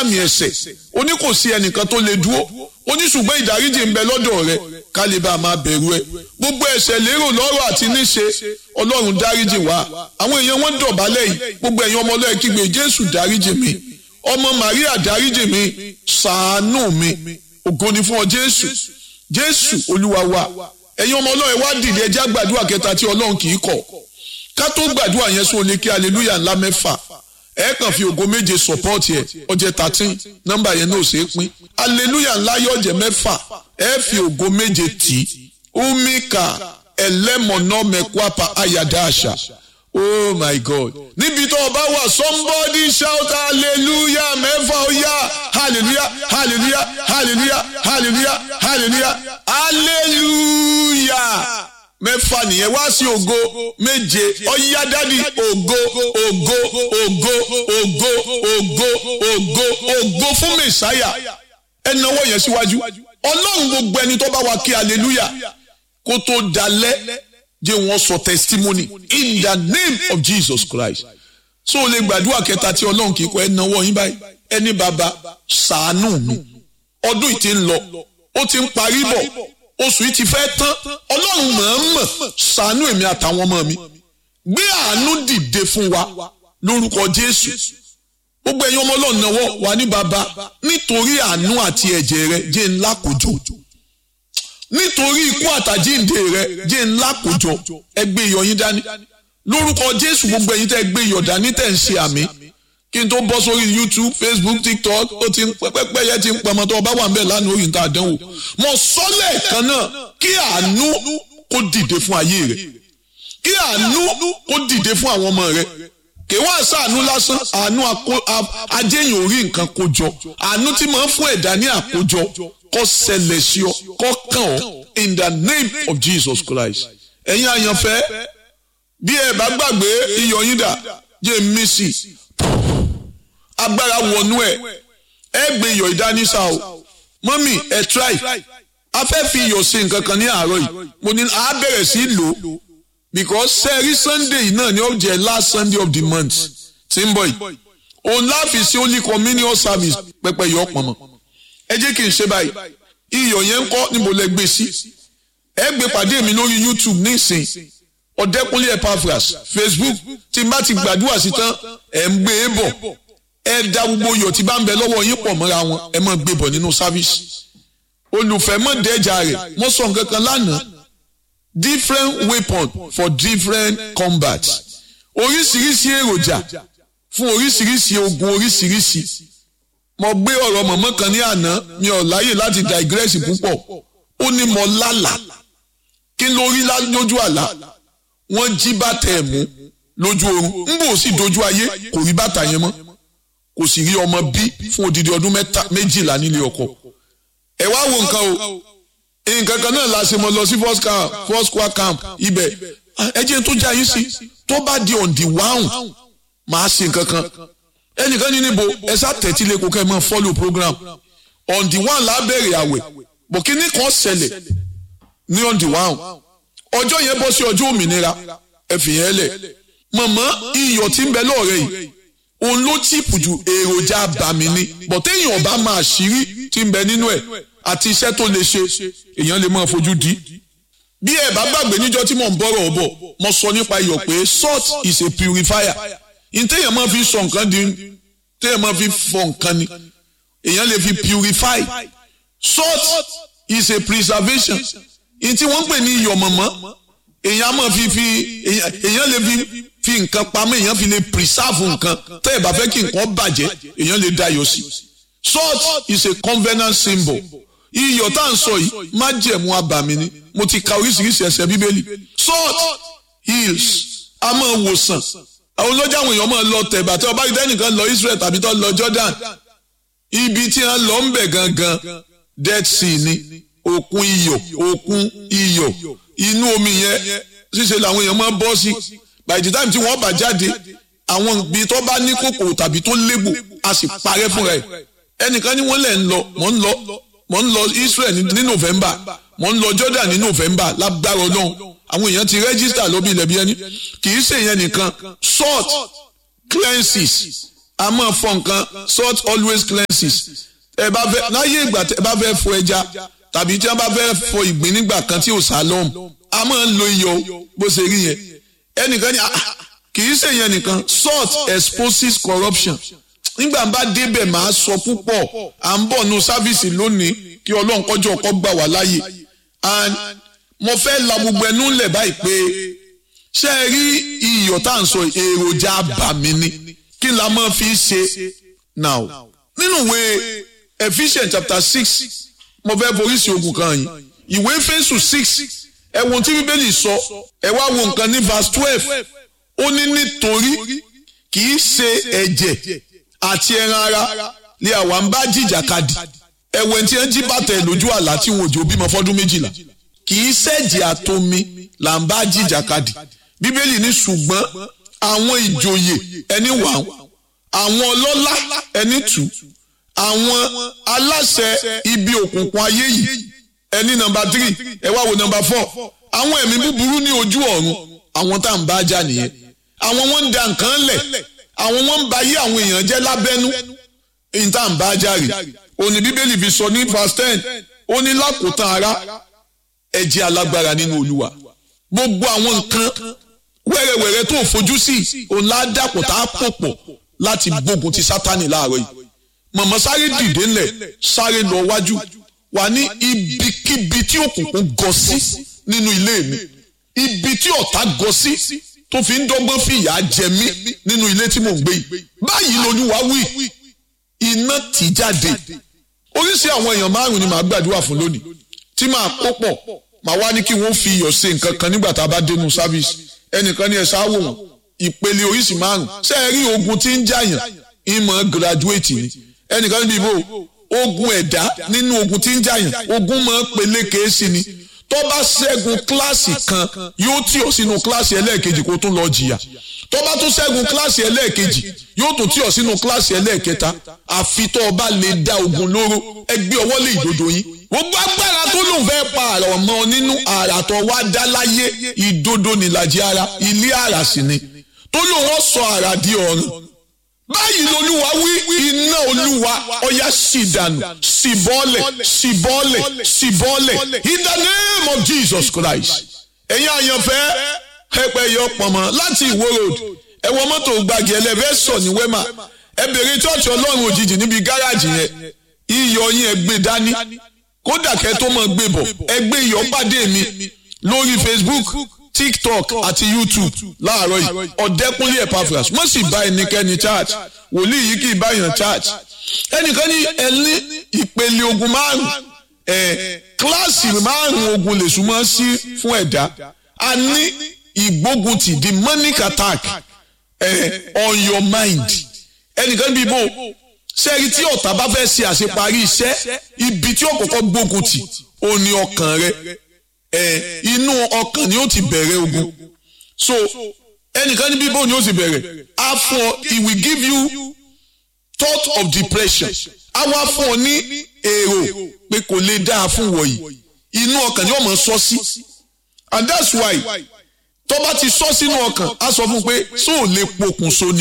àmì ẹ̀ṣẹ̀ ó ní kò sí ẹnìkan tó lè dúró ó ní ṣùgbọ́n ìdáríjì ń bẹ lọ́dọ̀ rẹ ká lè bá a máa bẹ̀rù ẹ gbogbo ẹ̀ṣẹ̀ lérò lọ́rọ̀ àti níṣe ọlọ́run dáríjì wá àwọn èèyàn wọn dọ̀bálẹ̀ yìí gbogbo ẹ̀yin ọmọ ọlọ́run kígbe jésù dáríjì mi ọmọ màríà dáríjì mi ṣàánú mi ògo ni fún ọ jésù jésù olúwa wa ẹ̀yin ọmọ ọlọ́run wá dìde ẹjá gbàdúrà kẹta tí ọlọ́run kì í kọ̀ ká tó gbàdúrà yẹn sóò lè kí aleluya ńlá mẹ́fà ẹ kàn fi ògo méje sọpọ́ọ̀tì ẹ̀ ọjẹ́ thirteen nọ́mbà yẹn náà ṣe é pín aleluya ńlá yọ̀jẹ̀ mẹ́fà ẹ fi ògo méje tì í umika ẹlẹ́mọ̀nà mẹ́kwapa ayàdá àṣà oh my god níbi tó o bá wà somebody shout hallelujah mẹ́fà ó yá hallelujah hallelujah hallelujah hallelujah hallelujah hallelujah mẹ́fà nìyẹn wá sí ògo méje ọ̀yá dádì ògo ògo ògo ògo ògo ògo ògo fún mẹ́sáyà ẹ náwó yẹn síwájú ọlọ́run gbogbo ẹni tó bá wa kí hallelujah kó tó dalẹ̀ jẹ́ wọ́n sọ testimony in the name of Jesus Christ so o lè gbàdúrà kẹta tí ọlọ́run kì í kọ́ ẹ náwó yín báyìí ẹni bàbá ṣàánú mi ọdún yìí ti ń lọ ó ti ń parí bọ̀ oṣù yìí ti fẹ́ tán ọlọ́run mọ̀ọ́mọ̀ ṣàánú èmi àtàwọn ọmọ mi gbé àánú dìde fún wa lórúkọ jésù gbogbo ẹ̀yin ọmọ ọlọ́run náwó wà ní baba nítorí àánú àti ẹ̀jẹ̀ rẹ jẹ́ ńlá kòjò nítorí ikú àtàjíǹde rẹ jẹ́ ńlá kòjò ẹ gbé iyọ̀ yín dání lórúkọ jésù gbogbo ẹ̀yin tẹ́ gbé iyọ̀ dání tẹ́ ń ṣe àmì kí n tó bọ́ sórí youtube facebook tiktok ó ti ń pẹ́pẹ́ yẹn ti ń pamọ́ tó ọba wà ń bẹ̀ lánàá orí nǹkan àdánwò mo sọ lẹ́ẹ̀kan náà kí àánú kó dìde fún ayé rẹ kí àánú kó dìde fún àwọn ọmọ rẹ kì í wá sàánú lásán àánú ajéyìn orí nǹkan kó jọ àánú tí máa ń fún ẹ̀dá ní àkójọ kó ṣẹlẹ̀ sí ọ kó kàn ọ́ in the name of jesus christ ẹ̀yin àyànfẹ́ bí ẹ bá gbàgbé iyọ̀ yín dà jẹ́ mísì agbára wọnú ẹ ẹ gbé iyọ̀ ìdánísà o mọ́mì ẹ try a fẹ́ fi iyọ̀ ṣe nǹkan kan ní àárọ̀ yìí mo ní a bẹ̀rẹ̀ sí lò ó because sẹ́ẹ̀rí sunday yìí náà ni ó jẹ́ last sunday of the month tí ń bọ̀ yìí òun láàfin sí holy communion service pẹpẹ yọ pọnmọ ẹ jẹ́ kí n ṣe báyìí iyọ̀ yẹn ń kọ́ ni mo lè gbé sí ẹ gbé pàdé mi lórí youtube nísìn ọ̀dẹ́kunlé epaphras facebook tí n bá ti gbàdúrà sí tán ẹ̀ ń gbé e bọ̀ ẹ da gbogbo iyọ̀ tí bá ń bẹ lọ́wọ́ yín pọ̀ mọ́ra wọn ẹ máa gbé bọ̀ nínú sáfíìsì olùfẹ́ mọ̀ dẹ́jà rẹ̀ mo sọ nǹkan kan lánàá different weapon for different combat oríṣiríṣi èròjà fún oríṣiríṣi ogun oríṣiríṣi mo gbé ọ̀rọ̀ mọ̀mọ́ kan ní àná mi ò láyè láti digress púpọ̀ ó ní mo lálà kí ló rí lójú àlá wọ́n jí bàtà ẹ̀ mú lójú oorun ń bò sí dojú ayé kò rí bàtà yẹn mọ́ kò sì rí ọmọ bí fún odidi ọdún méjìlá nílé ọkọ ẹ wá wo nǹkan o nǹkan kan náà la ṣe mọ lọ sí first camp first square camp ibẹ̀ ẹ jẹ́ tó já yín sí tó bá di on the one máa ṣe nǹkan kan ẹnìkan ní níbo ẹ sá tẹ̀tí lẹ́kọ̀ọ́ kẹ́ ẹ máa follow program on the one la bẹ̀rẹ̀ àwẹ̀ bọ̀ kí ní kan ṣẹlẹ̀ ní on the one ọjọ́ yẹn bọ́ sí ọjọ́ òmìnira ẹ fi yẹn lẹ̀ mọ̀mọ́ iyọ̀ tí ń bẹ lọ́ọ̀rẹ́ yìí òun ló chìpù ju èròjà àbàmì ni bọ̀ téèyàn ọba máa ṣírí tí ń bẹ nínú ẹ̀ àti iṣẹ́ tó lè ṣe èèyàn lè máa fojú di. bí ẹ bá gbàgbé níjọ́ tí mò ń bọ̀rọ̀ ọ̀bọ̀ mo sọ nípa iyọ̀ pé salt is a purifier ìtẹ̀yàn máa fi sọ nǹkan di téèyàn máa fi fọ nǹkan ni èèyàn lè fi purify salt is a preservation ìtí wọ́n ń pè ní iyọ̀ mọ̀mọ́ èèyàn máa fi fi èèyàn lè fi fi nǹkan pamọ́ èèyàn fi lè preserve nǹkan tẹ́ ẹ̀ bá fẹ́ kí nǹkan bàjẹ́ èèyàn lè dayọ̀ sí. salt is a covenant symbol iyọ̀ tá à ń sọ yìí májẹ̀mú abàmì ni mo ti ka oríṣiríṣi ẹsẹ̀ bíbélì salt heals a máa wòsàn àwọn olójà àwọn èèyàn máa lọ tẹ̀bà tí ọba ìdẹ́nìkan lọ Israel tàbí tó lọ Jordan ibi tí wọ́n lọ ń bẹ̀ gangan Dead Sea ni òkun iyọ̀ òkun iyọ̀ inú omi yẹn ṣíṣe làwọn èèyàn máa bọ́ sí by the time tí wọ́n bá jáde àwọn ibi tó bá ní kòkòrò tàbí tó légbò a sì parẹ́ fúnra ẹ̀ ẹnìkan ní wọ́n lẹ̀ ń lọ mọ̀ ń lọ mọ̀ ń lọ Israel ní November mọ̀ ń lọ Jordan ní November lágbára Ọlọ́run àwọn èèyàn ti register lóbi ilẹ̀ bí ẹni kì í ṣe ìyẹn nìkan salt cleanses a máa fọ nǹkan salt always cleanses ẹ bá fẹ́ láyé ìgbà tẹ bá fẹ́ fọ ẹja tàbí tí wọ́n bá fẹ́ fọ ìgbín nígbà kan tí ò sálọ́ọ̀mù a máa ń lo iyọ̀ bó ṣe rí yẹn ẹnìkan ní kì í ṣe yẹn nìkan salt exposes corruption nígbà bá débẹ̀ máa sọ púpọ̀ à ń bọ̀ nu sáfíìsì lónìí kí ọlọ́run kọjọ́ ọkọ gbà wá láàyè and mo fẹ́ la gbogbo ẹnu lẹ̀ báyìí pé ṣé ẹ rí iyọ̀ tá à ń sọ èròjà àbàmì ni kí la máa fi ṣe now nínú ìwé Ephesians chapter six mo fẹ́ foríṣi ogun kan yìí ìwé Éfésù six ẹ̀wọ̀n tí bíbélì sọ ẹ wá wo nǹkan ní verse twelve ó ní nítorí kì í ṣe ẹ̀jẹ̀ àti ẹran ara ni àwa ń bá jìjàkadì ẹ̀wẹ̀ tí wọ́n jí bàtà ẹ̀ lójú àlá tí wọn ò jò bímọ fọ́dún méjìlá kì í ṣẹ̀jẹ̀ àtomi là ń bá jìjàkadì bíbélì ní ṣùgbọ́n àwọn ìjòyè ẹni wà àwọn ọlọ́lá ẹni tù àwọn aláṣẹ ibi òkùnkùn ayé yìí ẹni nọ́mbà tírì ẹ wá wo nọ́mbà fọ́ àwọn ẹ̀mí búburú ní ojú ọ̀run àwọn tá à ń bá jà nìyẹn àwọn wọn ń da nǹkan lẹ̀ àwọn wọn ń ba yí àwọn èèyàn jẹ́ lábẹ́nú èyí tá à ń bá jà rè òní bíbélì fi sọ ní verse ten ó ní lákòótán ara ẹ jẹ́ alágbára nínú olúwa gbogbo àwọn nǹkan wẹ́rẹ́wẹ́rẹ́ tó fojú sí òun ládàpọ̀ tá a pò pọ̀ láti gbógun ti sátani láàárọ̀ yìí mọ̀mọ́ sáré dìde ńlẹ̀ sáré lọ wájú wà ní ibikíbi tí òkùnkùn gọ sí nínú ilé mi ibi tí ọ̀tá gọ sí tó fi ń dọ́gbọ́n fìyà jẹ mí nínú ilé tí mò ń gbé yìí báyìí lolúwa wí iná tì jáde oríṣi àwọn èèyàn márùn ni màá gbàdúrà fún lónìí tí màá kó pọ̀ màá wá ní kí wọ́n fi iyọ̀ ṣe nǹkan kan nígbà tá a bá dénú sáfíìsì ẹnìkan ní ẹ ṣáwò wọn ìpele oríṣi márùn ṣé ẹ rí ogun tí ń jàyàn ìmọ̀ gíráduwétì ni ẹnìkan níbi ìbò ogun ẹ̀dá nínú ogun tí ń jàyàn ogun máa ń peléke sí ni tó bá ṣẹ́gun kíláàsì kan yóò tì ọ́ sínú kíláàsì ẹlẹ́ẹ̀kejì kó tún lọ jìyà tó bá tún ṣẹ́gun kíláàsì ẹlẹ́ẹ̀kejì yóò tún tì ọ́ sínú kíláàsì ẹlẹ́ẹ̀kẹta àfi tó o bá lè dá ogun lóró ẹgbẹ́ ọwọ́ lé ìdodo yín gbogbo agbára tó lòun fẹ́ pa àrà ọmọ nínú àrà tó wá dá láyé ìdodo nìlàjì ara ilé àrà sì ni tó lòun ó sọ àrà di ọ̀run báyìí lolúwa wí iná olúwa ọ̀yá sì dànù sì bọ́lẹ̀ sì bọ́lẹ̀ sì bọ́lẹ̀ in the name of Jesus Christ ẹ̀yin àyànfẹ́ ẹ̀pẹ́ yọ pọ̀nmọ́ láti ìwó road ẹ wọ mọ́tò gbàgì ẹlẹ́fẹ́sọ̀ ní wema ẹ bèrè chọ́ọ̀chì ọlọ́run òjijì níbi gáràjì yẹn iyọ̀ yín ẹ gbé dání kódà kẹ́ tó mọ̀ gbé bọ̀ ẹ gbé iyọ̀ pàdé mi lórí Facebook tiktok àti youtube láàárọ̀ yìí ọ̀dẹ́kúnlé epaphras wọ́n sì bá ẹnikẹ́ni church wòlíì yìí kì í bá yàn church ẹnìkan ní ẹni ìpele ogun márùn ẹ kíláàsì márùn ogun lè súnmọ́ sí fún ẹ̀dá a ní ìgbóguntì demonic attack ẹ on your mind ẹnìkan bí bò sẹ́ẹ̀rì tí ọ̀tá bá fẹ́ ṣe àṣeparí iṣẹ́ ibi tí ó kọ́kọ́ gbóguntì ó ní ọkàn rẹ ẹ inú ọkàn ni ó ti bẹ̀rẹ̀ ogun so ẹnìkan ní bíbó ni ó ti bẹ̀rẹ̀ a fún ọ he will give you thought of depression a wá fún ọ ní èrò pé kò lè dáa fún wọ̀nyí inú ọkàn ni ó máa sọ sí and that's why tó bá ti sọ sínú ọkàn a sọ fún un pé sóò lè pokùnso ni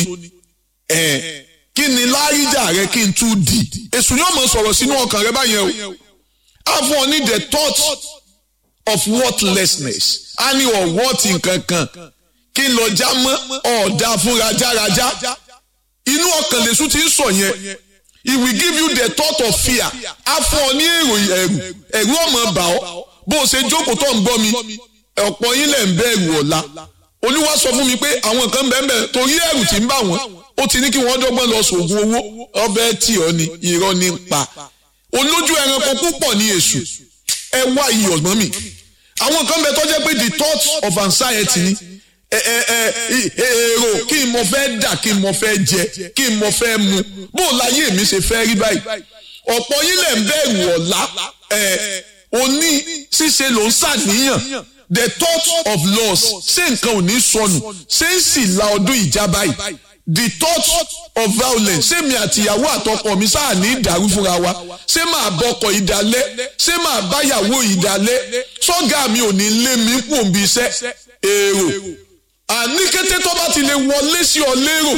ẹ kí ni láríjà rẹ kí n tún di èṣù ni ó máa sọ̀rọ̀ sínú ọkàn rẹ báyẹn o a fún ọ ní the thought of worthlessness a ní ọ̀wọ́tì nkankan kí n lọ já mọ́ ọ̀dà fún rajaraja inú ọkàn lèṣu ti ń sọ yẹn he will give you the thought of fear a fún ọ ní èrò ẹ̀rù ẹ̀rù ọmọ bà ọ́ bó o ṣe jókòó tó ń gbọ́ mi ọ̀pọ̀ yín lẹ̀ ń bẹ̀rù ọ̀la olúwa sọ fún mi pé àwọn kan bẹ́ẹ̀ bẹ́ẹ̀ torí ẹ̀rù tí ń bà wọ́n ó ti ní kí wọ́n dọ́gbọ́n lọ sògùn owó ọbẹ̀ tí ọ ni irọ́ ní pa olójú ẹranko púpọ̀ ní èṣù ẹ wá iyọ̀ mọ́ mi àwọn kan bẹ tó jẹ́ pé the thought of anxiety ni ẹ ẹ ẹ èrò kí n mo fẹ́ dà kí n mo fẹ́ jẹ kí n mo fẹ́ mu bó o láyé mi ṣe fẹ́ rí báyìí ọ̀pọ̀ yín lẹ̀ ń bẹ̀rù ọ̀la ẹ̀ òní ṣíṣe ló ń ṣàníyàn the thought of loss ṣé nǹkan ò ní sọnù ṣé ń sì la ọdún ìjà báyìí the thought of violence ṣé mi àtìyàwó àtọkọ mi sáà ní ìdàrú fúnra wa ṣé màá bọkọ ìdálẹ́ ṣé màá báyàwó ìdálẹ́ sọ́gà mi ò ní lé mi kú òǹbí iṣẹ́ èrò àní kété tó bá ti lè wọlé sí ọ lérò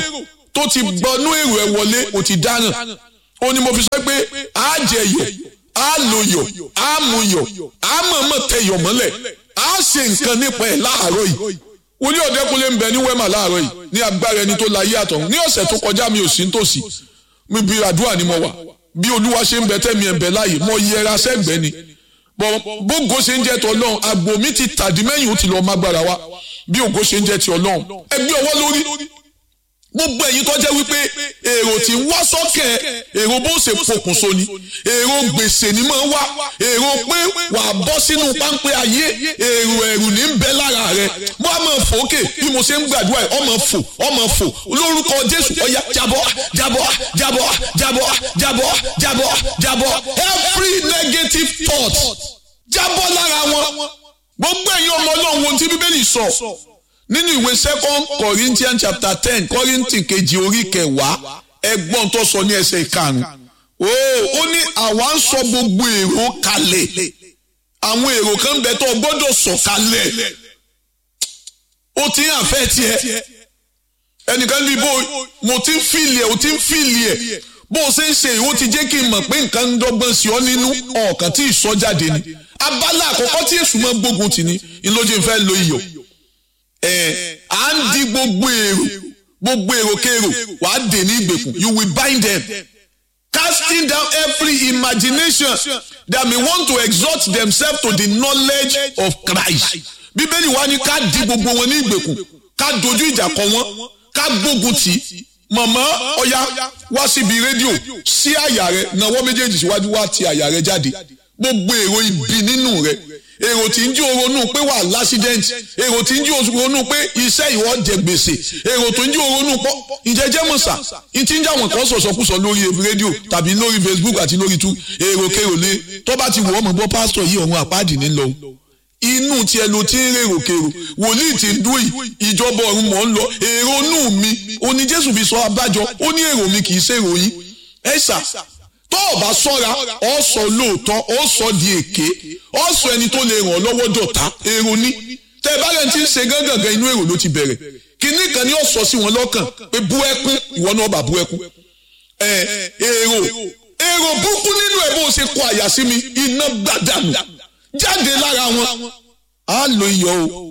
tó ti gbọnú èrò ẹ̀ wọlé ó ti dáràn ó ní mo fi sọ pé á jẹ yọ á lo yọ á mu yọ á mọ̀ọ́mọ̀ tẹ yọ mọ́lẹ̀ á ṣe nǹkan nípa ẹ̀ láàárọ̀ yìí wòlíì ọ̀dẹ́kunlé ń bẹ ní wẹ́mà láàárọ̀ yìí ní agbára ẹni tó la yé àtọ̀ ní ọ̀sẹ̀ tó kọjá mi ò sí nítòsí mi bí àdúrà ni mo wà bí olúwa ṣe ń bẹ tẹ́mi ẹ̀ ń bẹ láàyè mo yẹra sẹ́gbẹ́ ni bógo ṣe ń jẹ́ ti ọlọ́run àgbò mi ti tàdí mẹ́yìn ó ti lọ́ọ́ mágbára wa bí ògo ṣe ń jẹ́ ti ọlọ́run ẹgbẹ́ ọwọ́ lórí gbogbo ẹ̀yin tó jẹ́ wípé èrò tí ń wá sọ́kẹ̀ èrò bó ṣe pokùnso ni èrò gbèsè ni máa wá èrò pé wà á bọ́ sínú páńpẹ́ ayé èrò ẹ̀rù ní ń bẹ lára rẹ mo á máa fòókè bí mo ṣe ń gbàdúrà ẹ̀ ọmọ fò ọmọ fò lórúkọ jésù ọ̀yà jábọ́ jábọ́ jábọ́ jábọ́ jábọ́ jábọ́ jábọ́ every negative thought jábọ́ lára wọn gbogbo ẹ̀yin ọmọ ọlọ́run wo ti bíbélì sọ nínú ìwé second corinthians chapter ten kọ́ríntì kejì orí kẹwàá ẹgbọ́n tó sọ ní ẹsẹ̀ ìkarùn-ún ó ní àwa ń sọ gbogbo èrò kalẹ̀ àwọn èrò kan bẹ tó gbọ́dọ̀ sọ kalẹ̀ ó ti ń àfẹ́ tiẹ̀ ẹnìkan ní bó mo ti ń fìlì ẹ̀ ó ti ń fìlì ẹ̀ bó o ṣe ń ṣe ìwọ ti jẹ́ kí n mọ̀ pé nǹkan ń dọ́gbọ́n sí ọ nínú ọ̀kan tí ìsọjáde ni abala àkọ́kọ́ tí èṣù máa gbógun tì ní ìlójú ìfẹ́ lo iyọ̀ ẹ à ń di gbogbo èrò gbogbo èrò kèrò wà á dè ní ìgbèkùn you will bind them casting down every imagination that may want to exalt themselves to the knowledge of Christ bíbélì wa ni ká di gbogbo wọn ní ìgbèkùn ká dojú ìjà kọ wọn ká gbógun tì í mọ̀mọ́ ọ̀ya wá síbi rédíò sí àyà rẹ nawọ́ méjèèjì síwájú wá ti àyà rẹ jáde gbogbo èrò ibi nínú rẹ èrò tí ń jí oronú pé wà lásídẹ́ǹtì èrò tí ń jí oronú pé iṣẹ́ ìwọ jẹ gbèsè èrò tó ń jí oronú pọ̀ ìjẹ́jẹ́ mọ̀sà ń tí ń jà wọ́n kan sọ̀sọ̀kúsọ lórí rédíò tàbí lórí Facebook àti lórí tú èrò kèrò lé tó bá ti wù ọ́ mọ̀ bọ́ pásítọ̀ yìí ọ̀run àpáàdì ní lọ inú tiẹ̀ ló ti ń rèrò kèrò wòlíì ti ń dún yìí ìjọba ọ̀run mọ̀ ń lọ èrò inú mi oní Jésù fi sọ abájọ ó ní èrò mi kì í ṣèrò yín ẹ̀sà tó o bá sọ́ra ọ sọ lóòótọ́ ọ sọ di èké ọ sọ ẹni tó lè ràn ọ́ lọ́wọ́ dọ̀tá èrò ní tẹ bá rẹ̀ ti ń ṣe gángan inú èrò ló ti bẹ̀rẹ̀ kínní kan ni ó sọ sí wọn lọ́kàn pé bú ẹkún ìwọ náà bá bú ẹkún ẹ èrò èrò búkú nínú ẹ bó ṣe kọ àyà sí mi iná gbàdánù jáde lára wọn á lo iyọ̀ o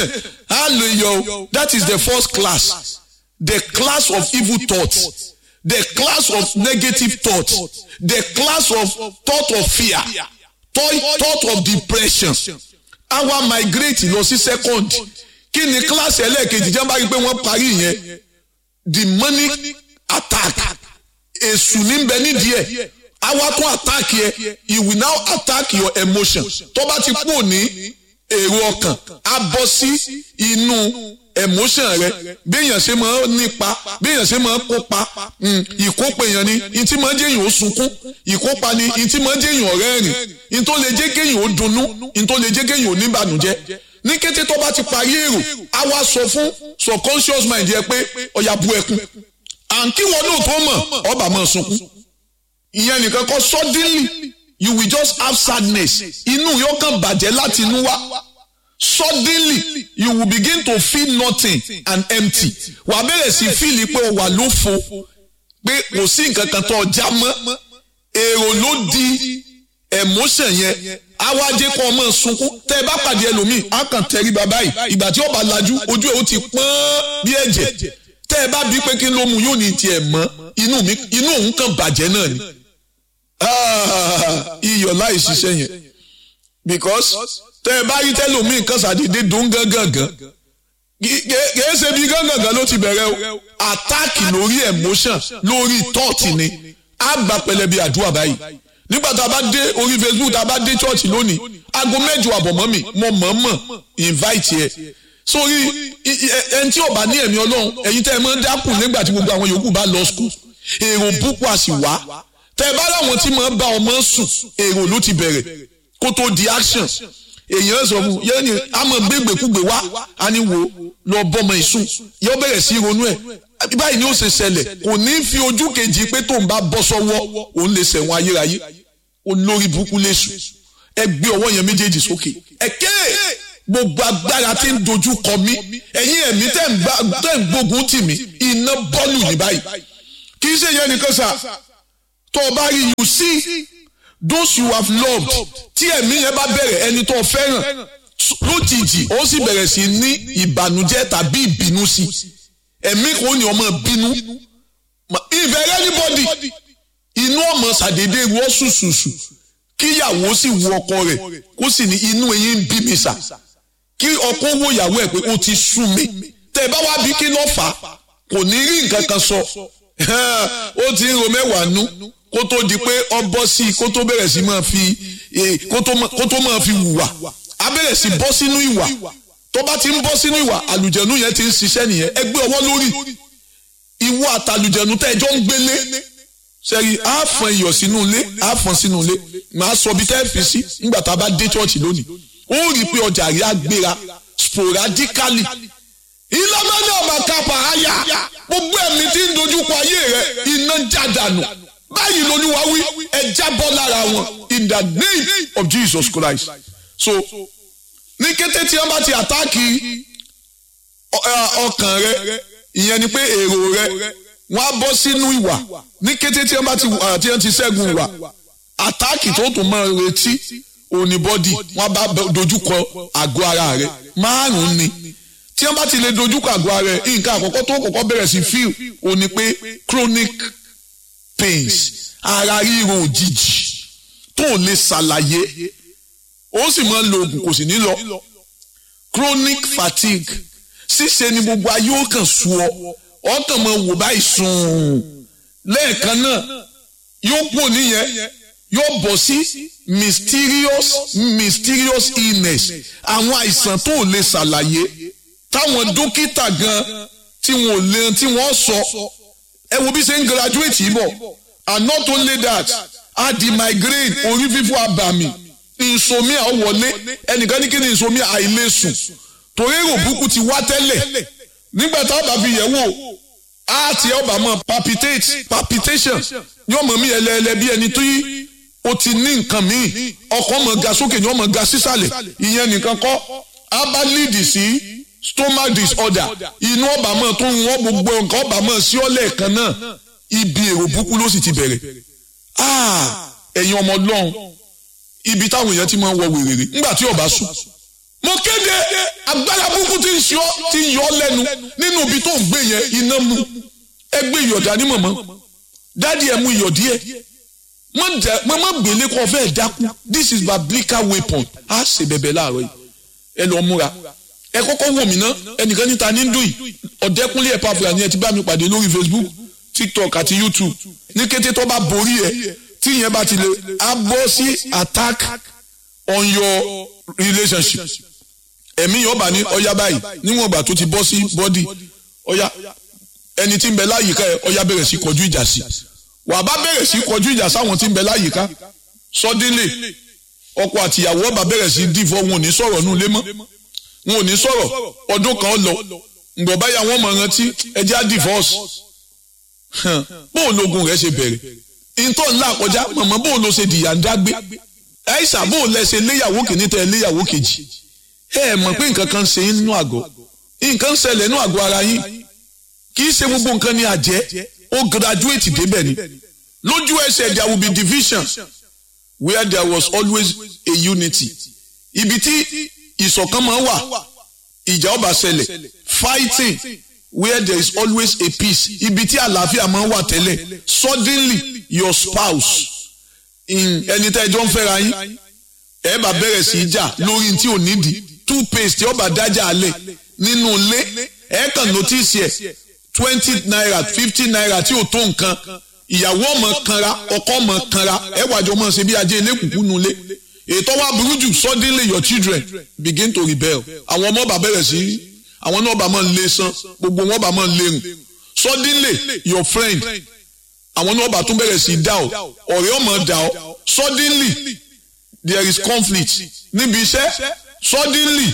á lo iyọ̀ o that is the first class the class of evil thoughts the class of negative thought the class of thought of fear thought, thought of depression àwa migrate lọ sí second kí ni class ẹlẹ́ẹ̀kejì jẹ́ bá rí i pé wọ́n parí yẹn demonic attack èṣù ní bẹ nídìí ẹ̀ àwa tún attack yẹ he will now attack your emotion tó bá ti kú ní èrò ọkàn á bọ́ sí inú emotion rẹ béèyàn ṣe máa nípa béèyàn ṣe máa kópa ìkópa èèyàn ni ntí máa jẹ́ èèyàn ó sunkún ìkópa ni ntí máa jẹ́ èèyàn rẹ́rìn ntó lè jẹ́ kéèyàn ó dunnú ntó lè jẹ́ kéèyàn ó níbànújẹ́ ní kété tó bá ti parí èrò á wá sọ fún subconscious mind yẹ pé ọ̀yà bu ẹkún àǹkí wọn náà tó mọ̀ ọba máa sunkún ìyẹn nìkan kọ́ suddenly you will just have sadness inú yóò kàn bàjẹ́ láti inú wá suddenly you will begin to feel nothing and empty wà á bẹ̀rẹ̀ sí fíìlì pé o wà lófo pé kò sí nǹkan kan tó já mọ́ èrò ló di emotion yẹn awájẹ kọ́ ọmọ sunkún tẹ́ ẹ bá pàdé ẹlòmíì á kàn tẹrí bàbá yìí ìgbà tí ó bá lajú ojú ẹ̀ ó ti pọ́n bí ẹ̀jẹ̀ tẹ́ ẹ bá bí pé kí ló mu yóò ní tiẹ̀ mọ́ inú mi inú òun kàn bàjẹ́ náà ni iyọ̀ láì ṣiṣẹ́ yẹn because tẹ ẹ bá rí tẹlómi nǹkan ṣàdédé dùn gángan kìí ṣe bí gángan ló ti bẹ̀rẹ̀ o attack lórí emotion lórí thought ni á gba pẹlẹbi àdúrà báyìí nígbà tá a bá dé orí facebook tá a bá dé church lónìí aago mẹ́jọ àbọ̀ mọ́ mi mo mọ̀ mọ̀ invite yẹ sórí ẹni tí ò bá ní ẹ̀mí ọlọ́run ẹ̀yin tẹ́ ẹ máa ń dákùn nígbà tí gbogbo àwọn yòókù bá lọ school èrò púpọ̀ àsì wá tẹ́ ẹ bá láwọn tí máa ń bá ọmọ sùn èrò ló ti bẹ̀rẹ̀ kó tó di action èèyàn sọ fún yẹn ni a máa gbégbèkúgbè wá a ní wo lọ bọ́mọ ìsùn yóò bẹ̀rẹ̀ sí ronú ẹ̀ báyìí ni ó ṣe ṣẹlẹ̀ kò ní fi ojú kejì pé tóun bá bọ́ sọ́wọ́ òun lè ṣẹ̀wọ̀n ayérayé olórí burúkú léṣu ẹ gbé ọwọ́ yẹn méjèèjì sókè ẹ̀kẹ́ gbogbo agbára tí ń dojú kọ mí ẹ̀yin ẹ̀mí tẹ̀ ń gbógun tì mí iná bọ́ọ̀lù ní báyìí kì í ṣe yẹn nìkan sà tó o bá rí you see those you have loved tí ẹ̀mí yẹn bá bẹ̀rẹ̀ ẹni tó fẹ́ràn lójijì ó sì bẹ̀rẹ̀ sí ní ìbànújẹ́ tàbí ìbínú sí ẹ̀mí kò ní ọmọ bínú ìfẹ́ anybody inú ọmọ ṣàdédé wọ́ ṣùṣùṣù kíyàwó sì wo ọkọ rẹ̀ kó sì ní inú eyín ń bí mi sà kí ọkọ wo ìyàwó ẹ̀ pé ó ti sú mi tẹ́ ẹ bá wá bí kí ló fà á kò ní rí nǹkan kan sọ ó ti ń ro mẹ́wàá nú kó tó di pé ọ bọ́ sí i kó tó bẹ̀rẹ̀ sí máa fi kó tó máa fi hùwà á bẹ̀rẹ̀ sí bọ́ sínú ìwà tó bá ti ń bọ́ sínú ìwà àlùjẹ̀nu yẹn ti ń ṣiṣẹ́ nìyẹn ẹ gbé ọwọ́ lórí ìwọ àtàlùjẹ̀nu tẹ́ ẹjọ́ ń gbélé sẹ́rí á fọn iyọ̀ sínú ilé á fọn sínú ilé màá sọ bí tẹ́ fi sí nígbà tá a bá dé chọ́ọ̀chì lónìí ó rí i pé ọjà rí agbéra sporadically ìlànà ọba kápá àyà gbogbo ẹ̀mí tí ń dojúkọ ayé rẹ iná jádànù báyìí lolúwa wí ẹ jábọ́ lára wọn in the name of Jesus Christ so ní kété tí wọ́n bá ti àtáàkì ọkàn rẹ ìyẹn ni pé èrò rẹ wọ́n á bọ́ sínú ìwà ní kété tí wọ́n bá ti tí wọ́n ti ṣẹ́gun ìwà àtáàkì tó tún máa retí òní bọ́dì wọ́n bá dojúkọ àgọ́ ara rẹ márùn-ún ni tí wọ́n bá ti lè dojúkọ àgọ́ ara rẹ nǹkan àkọ́kọ́ tó kọ́kọ́ bẹ̀rẹ̀ sí fíl òní pé chronic pains ara ríro òjijì tó lè ṣàlàyé ó sì máa ń lo oògùn kò sì ní lọ chronic fatigue ṣíṣe ni gbogbo ayé ó kàn sú ọ ọkàn máa wò báyìí sùn lẹ́ẹ̀kan náà yóò pò níyẹn yóò bọ̀ sí mysterious mysterious illness àwọn àìsàn tó lè ṣàlàyé táwọn dókítà gan tí wọn ò lè tí wọ́n sọ ẹ wo bí ṣe ń graduate yìí bọ̀ and not only that a di migraine orí fífọ́ abàmì insomnia wọlé ẹnìkan ní kí ni insomnia àìlèsùn torí èrò burúkú ti wá tẹ́lẹ̀ nígbà tá a bá fi yẹ̀ wò á ti ẹ̀ ọba mọ̀ palpitate palpitation yóò mọ̀ mí ẹlẹ́ẹ̀lẹ́ bí ẹni tó yí o ti ní nǹkan míì ọkàn mọ̀ ga sókè ni wọ́n mọ̀ ga sísàlẹ̀ ìyẹn nìkan kọ́ á bá lead sí stomach disorder inú ọba mọ̀ tó ń wọ́n gbogbo nǹkan ọba mọ̀ sí ọ́lẹ̀ kan náà ibi èrò burúkú ló sì ti bẹ̀rẹ̀ ẹ̀yin ọmọ ọlọ́run ibi táwọn èèyàn ti máa ń wọ wèrèrè nígbà tí ọba sùn mo kéde agbára burúkú tí ń ṣe ọ tí ń yọ ọ lẹ́nu nínú ibi tó ń gbé yẹn iná mu ẹ gbé ìyọ̀dá ní mọ̀mọ́ dádì ẹ mú ìyọ̀ díẹ̀ mo má gbélé kó fẹ́ dákú this is biblical weapon á ṣe bẹ̀bẹ̀ láàárọ̀ yìí ẹ lọ múra ẹ kọ́kọ́ wò mí ná ẹnìkan níta ní dùn yìí ọ̀dẹ́kúnlé ẹ̀ pàfùlà ni ẹ ti bá mi pàdé lórí Facebook TikTok àti YouTube ní kété tó bá borí ẹ tí ìyẹn bá ti lè á bọ́ sí attack on your relationship ẹ̀mí yóò bá ní ọya báyìí níwọ̀n ìgbà tó ti bọ́ sí bọ́dì ọya ẹni tí ń bẹ láyìíká ẹ ọya bẹ̀rẹ̀ sí kọjú ìjà sí wà bá bẹ̀rẹ̀ sí kọjú ìjà sáwọn tí ń bẹ láyìíká sọdínlẹ̀ ọkọ àtìyàwó ọba bẹ̀rẹ̀ sí dìfọ́ wọn ò ní sọ̀rọ̀ nù lé mọ́ wọn ò ní sọ̀rọ̀ ọdún kan lọ ǹgbọ̀n báyà wọn mọ̀ rántí ẹjẹ́ á divorce bóun logun rẹ̀ ṣe bẹ̀rẹ̀ ìtọ́ ńlá kọjá mọ̀mọ́ bóun ló ṣe dìyà ń dágbé ẹ̀ṣà bóun lẹ ṣe léyàwó kìíní tẹ léyàwó kejì ẹ ẹ mọ̀ pé nǹkan kan ṣe nínú àgọ́ nǹkan ń ṣẹlẹ̀ nínú àgọ́ ara yín kì í ṣe gbogbo nǹkan ní àjẹ́ ó graduate débẹ̀ ni lójú ẹsẹ̀ there will be division where there was always a unity ibi tí ìṣọ̀kan máa wà ìjà ọba ṣẹlẹ̀ fighting where there is always a peace ibi tí àlàáfíà máa wà tẹ́lẹ̀ suddenly your spouse ẹni tẹ́ ẹjọ́ ń fẹ́ra yín ẹ bá bẹ̀rẹ̀ sí í jà lórí tí ò nídìí toothpaste tí ó bá dájà alẹ̀ nínú ilé ẹ kàn notice ẹ̀ twenty naira fifty naira tí ò tó nǹkan ìyàwó ọmọ kanra ọkọ ọmọ kanra ẹ wàjọ mọ̀ ṣe bí ajé elékùkù nulẹ̀ ètò wa burú jù suddenly your children begin to rebel àwọn ọmọ bá bẹ̀rẹ̀ sí àwọn náà bá máa ń lé san gbogbo wọn bá máa ń lérùn suddenly your friend àwọn náà bá tún bẹ̀rẹ̀ sí dá ọ ọ̀rẹ́ ọmọ dá ọ suddenly there is conflict níbi iṣẹ́ suddenly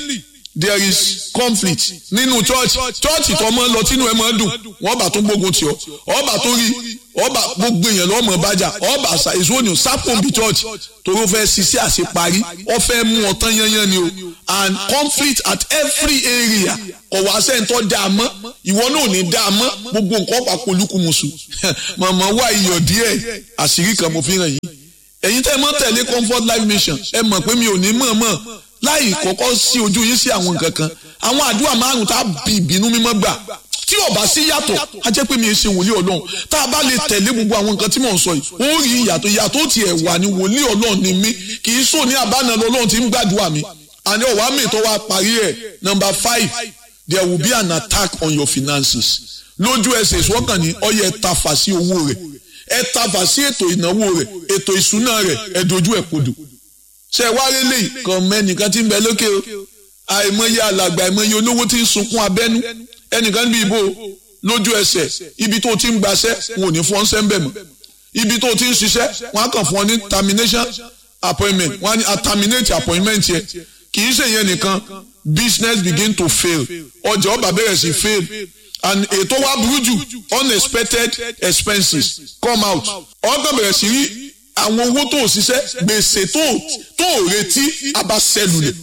there is conflict nínú church church tó mọ́ lọ tínú ẹ máa dùn wọ́n bá tó gbógun tì ọ́ ọba tó rí ọba gbogbo èèyàn lọ́mọ bájà ọba ìṣòwò sápòǹbì church toró fẹ́ ṣiṣẹ́ àṣeparí ọ fẹ́ mú ọtán yányán ni o and conflict at every area ọ̀wá sẹ́ńtọ́ dá a mọ́ ìwọ náà ò ní dá a mọ́ gbogbo nǹkan papọ̀ olúkúmuṣu màmá wá iyọ̀ díẹ̀ àṣírí kan mo fi hàn yín ẹ̀yin tẹ́ ẹ mọ́ tẹ̀lé comfort life mission ẹ mọ̀ pé mi ò ní mọ̀ mọ̀ láì kọ́kọ́ sí ojú yín sí àwọn nǹkan kan àwọn àdúrà márùn tá a bí ìbínú mímọ́ gbà tí ó bá sí yàtọ̀ a jẹ́ pé mi ò ṣe wòlíì ọlọ́run tá a bá lè tẹ̀lé gbogbo àwọn nǹkan tí mò ń sọ yìí ó rí ìyàtọ̀ ìyàtọ̀ tiẹ̀ wà ní wòlíì ọlọ́run ni mí kì í sọ ní àbánà lọ́lọ́run tí ń gbàdúrà mi àní ọ̀wá mi tó wá parí ẹ̀ number five there will be an attack on your finances lójú ẹsẹ̀ ìṣọ́kàn ní ọyẹ tafà sí owó rẹ̀ ẹ tafà sí ètò ìnáwó rẹ̀ ètò ìṣúná rẹ̀ ẹ dojú ẹ̀ kodò ṣe wá rélé kan mẹ́nìkan tí ń bẹ lókè o àìmọye alàgbà àìmọye olówó tí ń sunkún abẹ́nú ẹnìkan níbi ìbò lójú ẹsẹ̀ ibi tó ti ń gbaṣẹ́ wọn ò ní fún ọ́nṣẹ́ ń bẹ̀ mọ́ ibi tó ti ń ṣiṣẹ́ wọn á kàn fún ọ ní termination appointment wọn á ní terminate appointment yẹ kì í ṣe yẹn nìkan business begin to fail ọjà ọba bẹ̀rẹ̀ sí fail and ètò wa burú jù unexpected expenses come out ọkàn bẹ̀rẹ̀ sí rí àwọn owó tó ṣiṣẹ́ gbèsè tó tó retí abasẹ́lulẹ̀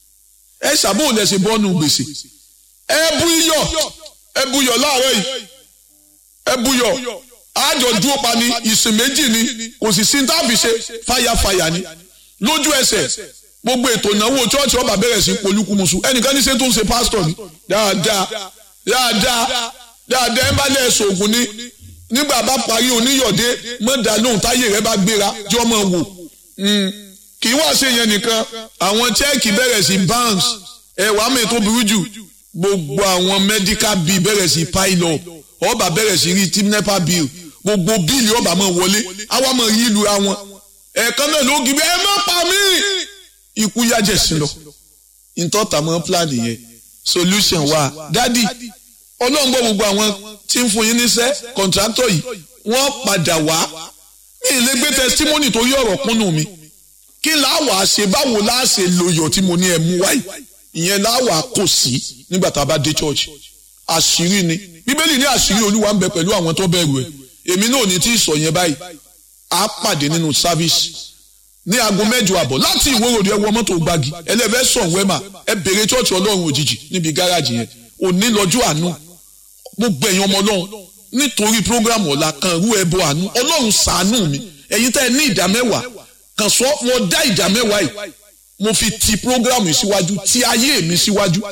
ẹ ṣàbò lẹ ṣe bọ́nu gbèsè ẹ bú iyọ̀ ẹ bú iyọ̀ láàárọ̀ yìí ẹ bú iyọ̀ àjọ dúró pa ni ìsìn méjì ni kò sì sí táàbì ṣe fàyàfàyà ni lójú ẹsẹ̀ gbogbo ètò ìnáwó chọ́ọ̀chì ọba bẹ̀rẹ̀ sí polúkúmuṣu ẹnìkan ní ṣe tó ń ṣe pásítọ̀ ni dáadáa dáadáa dáadáa ẹ bá lẹ̀ ṣoògùn ni nígbà bá parí oníyọ̀dé mọ̀dà lóhùn táyé rẹ bá gbéra jọ mọ̀ wò kì í wá ṣe yẹn nìkan àwọn chẹ́ẹ̀kì bẹ̀rẹ̀ sí bounce ẹ̀wà mi tó burú jù gbogbo àwọn medical bill bẹ̀rẹ̀ sí pile up ọba bẹ̀rẹ̀ sí rí team nepa bill gbogbo bíìlì ọba máa wọlé àwa máa yí ìlú àwọn ẹ̀ẹ̀kan náà ló gbé ẹ má pa mí ikú yájẹ̀ sí lọ ìtọ́ta mọ́ plan yẹn solution wà dádì ọlọ́run gbọ́ gbogbo àwọn tí ń fún yín níṣẹ́ kọ̀ǹtrátọ̀ yìí wọ́n padà wá mi ì lè gbé testimony tó yí ọ̀rọ̀ kúnnù mi kí láwà ṣe báwo láà ṣe lòyọ̀ tí mo ní ẹ mú wáyé ìyẹn láwà kò sí nígbà tá a bá dé church àṣírí ni bíbélì ní àṣírí olúwa ń bẹ pẹ̀lú àwọn tó bẹ̀rù ẹ̀ èmi náà ní tí ì sọ yẹn báyìí á pàdé nínú service ní aago mẹ́jọ àbọ̀ láti ìwóròdì ẹ wọ mọ́tò gbági ẹlẹ́fẹ́ sọ̀ wẹ́mà ẹ bèrè church ọlọ́run òjijì níbi gáràjì yẹn òní lọ́jọ́ àánú gbogbo ẹ̀yin ọmọ ọlọ́run nítorí program ọ̀la kan rú ẹbọ àánú ọlọ́run ṣàánú mi ẹ̀yin tẹ́ ẹ ní ìdá mẹ́wàá kan sọ mo dá ìdá mẹ́wàá yìí mo fi ti program yìí síwájú ti ayé mi síwájú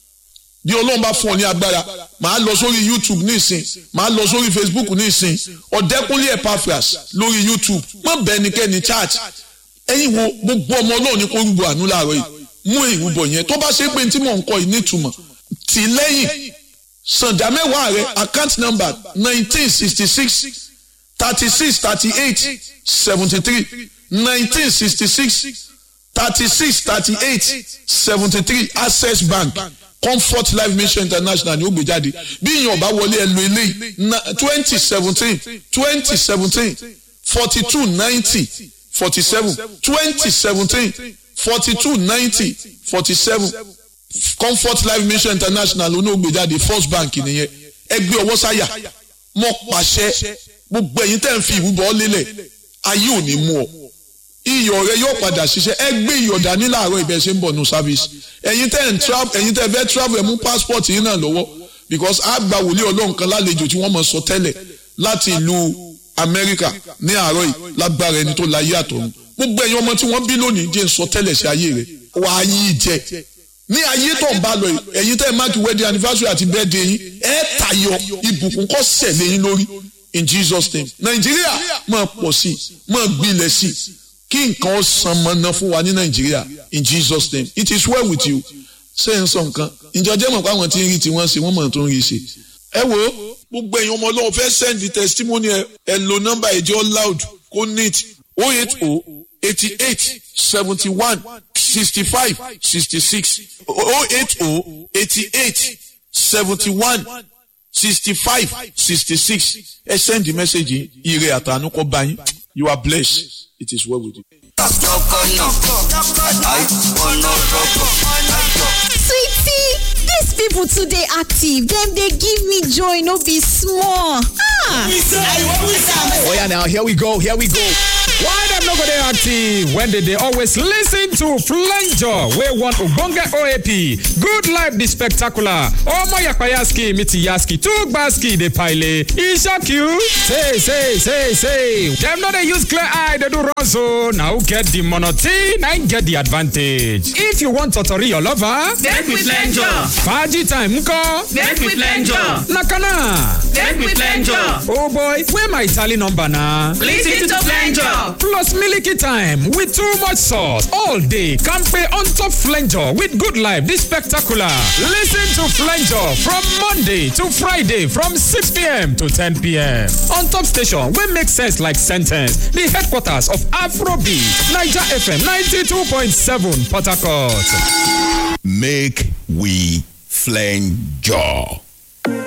bí ọlọ́run bá fún ọ ní agbára màá lọ sórí youtube ní ìsìn màá lọ sórí facebook ní ìsìn ọ̀dẹ́kúnlé epaphras lórí youtube má bẹ́ẹ̀ nikẹ́ni church ẹ̀yin wo gbogbo ọmọ ọlọ́run ní kó rúbọ àánú láàárọ̀ yìí mú ìrúbọ yẹn tó bá ṣe pé tí mò ń kọ yìí nítumọ̀ tì lẹ́yìn sànjà mẹ́wàá rẹ̀ account number nineteen sixty six thirty six thirty eight seventy three nineteen sixty six thirty six thirty eight seventy three access bank comfort life mission international ni ó gbé jáde bí ìyàn bá wọlé ẹ lo eléyìí twenty seventeen twenty seventeen forty two ninety forty seven twenty seventeen forty two ninety forty seven comfort life mission international ló ní ó gbé jáde first bank nìyẹn ẹgbẹ́ ọwọ́ sáyà mọ́ pàṣẹ gbogbo ẹ̀yin tẹ́ ń fi ìrúbọ lélẹ̀ ayé ò ní mú ọ iyọ̀ rẹ yóò padà ṣiṣẹ́ ẹ gbé iyọ̀ dání láàárọ̀ ibẹ̀ ṣe ń bọ̀ nù service ẹ̀yin tẹ́ ń travel ẹ̀yin tẹ́ fẹ́ travel ẹ̀ mú passport yín náà lọ́wọ́ because a gba wòlíì ọlọ́run kan lálejò tí wọ́n mọ̀ sọ tẹ́lẹ̀ láti ìlú Amẹ́ríkà ní àárọ̀ yìí lágbára ẹni tó láyé àtọ̀run gbogbo ẹ̀yin ọmọ tí wọ́n bí lónìí jẹ́ ń sọ tẹ́lẹ̀ sí ayé rẹ̀ wàá yí jẹ ní ayé tó ń bá lọ yìí ẹ̀yin tẹ́ máàkì wedding anniversary àti birthday yín ẹ̀ tayọ ìbùkún kọ́ sẹ̀lẹ̀ yín lórí in Jesus name Nàìjíríà máa pọ̀ sí i máa gbilẹ̀ sí i kí nǹkan san mọ́nà fún wa ní nàìjíríà in jesus name it is well with you ṣé n sọ nǹkan ìjọjẹ́ mọ̀ pé àwọn tí ń rí tiwọn ṣe wọ́n mọ̀ tó ń rí ṣe. ẹ wo gbogbo èèyàn ọmọ ọlọ́run fẹ́ send the testimony ẹ ẹ lo nọ́mbà ìjọ loud kó neat o eight o eighty eight seventy one sixty five sixty six o eight o eighty eight seventy one sixty five sixty six ẹ send the message yìí ire àtànú kọ́ bá yín you are blessed it is well with you. Sweet dis people too dey active dem dey give me joy no be small ah Oya now, here we go, here we go. Why dem no go dey active when they dey always listen to Flanger wey one ogbonge OAP, Good Life the Spectacular, Omo Yapayaski Mitiyaski, Tugbaski dey pile, e shock you? Say, say, say, say, dem no dey use clear eye dey do run so, na who get the monotone na im get the advantage. If you want totori your lover, Make we flenjo. Faji time nko, Make we flenjo. na kana. Make we flenjo. Oh boy, where my tally number na? Listen to flenjo. Plus Milky Time with too much sauce all day. Campe on top Flanger with good life. This spectacular. Listen to Flanger from Monday to Friday from 6 p.m. to 10 p.m. On top station, we make sense like sentence. The headquarters of Afrobeat, Niger FM 92.7 Port Harcourt. Make we flange jaw.